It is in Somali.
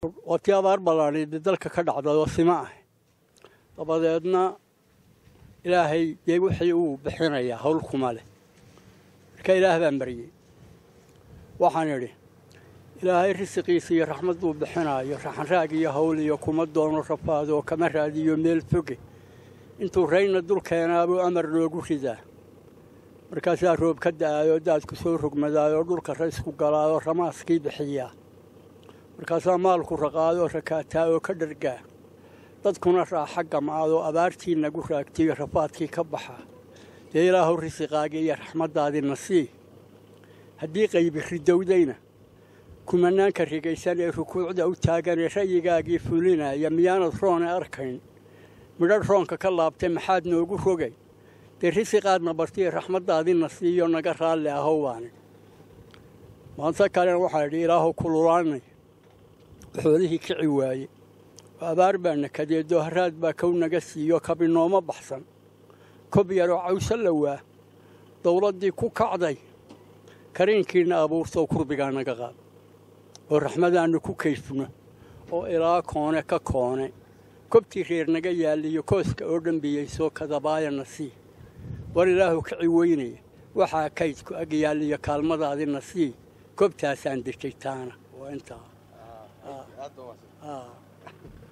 waa tii abaar ballaadhayde dalka ka dhacday oo sima ah dabadeedna ilaahay dee wixii uu bixinayaa hawl kuma leh marka ilaah baan baryey waxaan idhi ilaahay risiqiisa iyo raxmadduu bixinaayo raxanraag iyo hawl iyo kuma doono rafaad oo kama raadiyo meel foge intuu rayna dul keenaabuu amar noogu ridaa markaasaa roob ka da'aayoo daadku soo rogmadaayoo dhulka raysku galaayoo ramaaskii bixiyaa markaasaa maalku raqaadoo rakaataa oo ka dhargaa dadkuna raaxa gamcaadoo abaartii nagu raagtiyo rafaadkii ka baxaa dee ilaahu risiqaagii iyo raxmaddaadina sii haddii qaybi ridowdayna kumanaanka rigaysan ee rukuucda u taagan ee ra'yigaagii fulinaya miyaanad roone arkayn midhadh roonka ka laabtay maxaad noogu rogay dee risiqaadna bartiyo raxmaddaadina siiyo naga raalli ahow baani maanta kalena waxaa idhi ilaahu kululaanay xoolihii kici waaye oo abaar baa nakadeedoo haraad baa kow naga siiyo kabinooma baxsan kob yaroo cawso la waa dawladdii ku kacday kariinkiina abuurtoo kurbigaa naga qaad oo raxmadaannu ku kayfno oo ilaa koone ka koone kobtii reer naga yaalliyo kooska oo dhambiyeysoo kadabaayana sii war ilaahu kici weynaya waxaa kaydku ag yaalliyo kaalmadaadina sii kobtaasaan dejay taana waa intaa